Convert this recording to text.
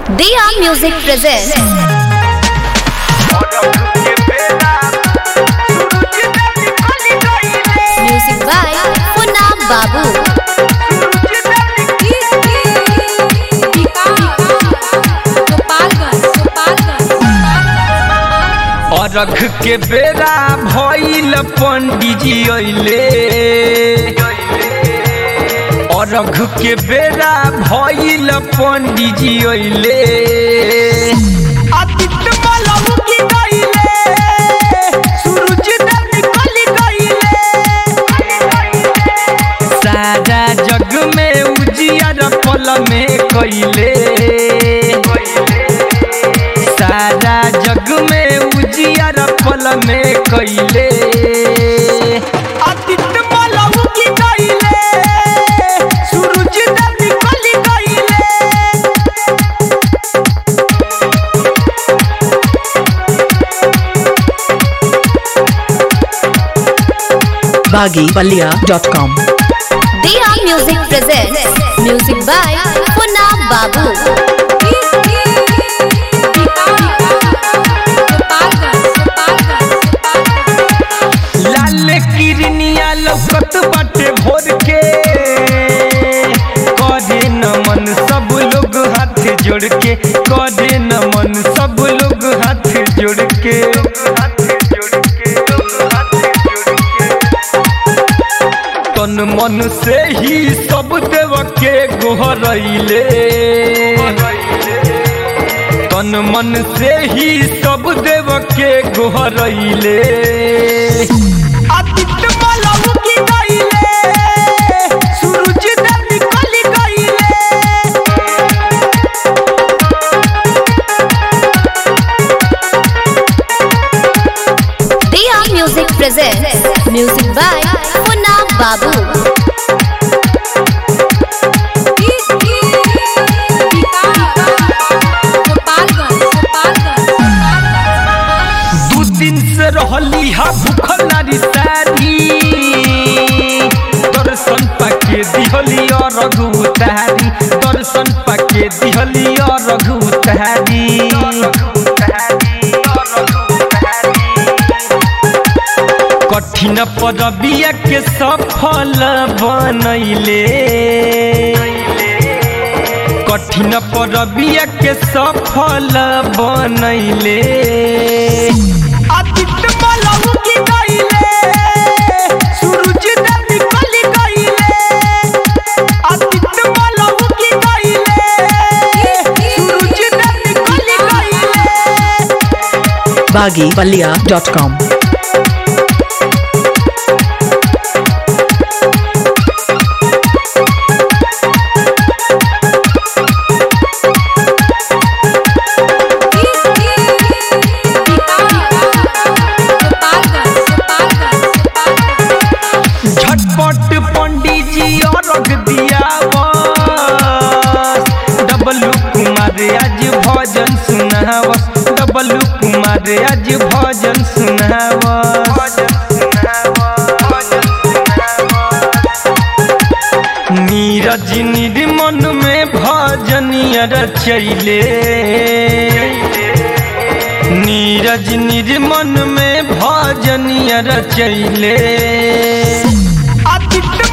Dia Music presents music by Funam Babu. अरघ के बेरा भइल पंडिजी अइले अरघ के बेरा भइल पंडिजी अइले आदित्य मलहु की गइले सूरज देव निकल गइले सारा जग में उजियार पल में कइले सारा जग में उजियार पल में कइले आदित्य मलहु की गइले सूरज देव निकल गइले baggypalia.com Dia Music presents music by Funam Babu. लाल किरनिया लौकत बाटे भोर के करे नमन सब लोग हाथ जोड़ के करे नमन सब लोग हाथ जोड़ के तन मन से ही सब देव के गोहरैले तन मन से ही सब देव के गोहरैले आदित्य मलहु की गइले सूरज देव निकल गइले Dia Music presents music by Funam Babu. दू दिन से रहली हा भूखल नारी सारी दर्शन पाके दिहली और रघु उतारी दर्शन पाके दिहली और रघु उतारी कठिन परबिया के सफल बनैले कठिन परबिया के सफल बनैले आदित्य मलहु की गइले सूरज देव निकल गइले आदित्य मलहु की गइले सूरज देव निकल गइले baggypalia.com झटपट पंडित जी और रख दिया बस डबलू कुमार आज भजन सुनावस डबलू कुमार आज भजन सुनावस नीरज निर्मन में भजनिया रचैले नीरज निर्मन में भजनिया रचैले आदित्य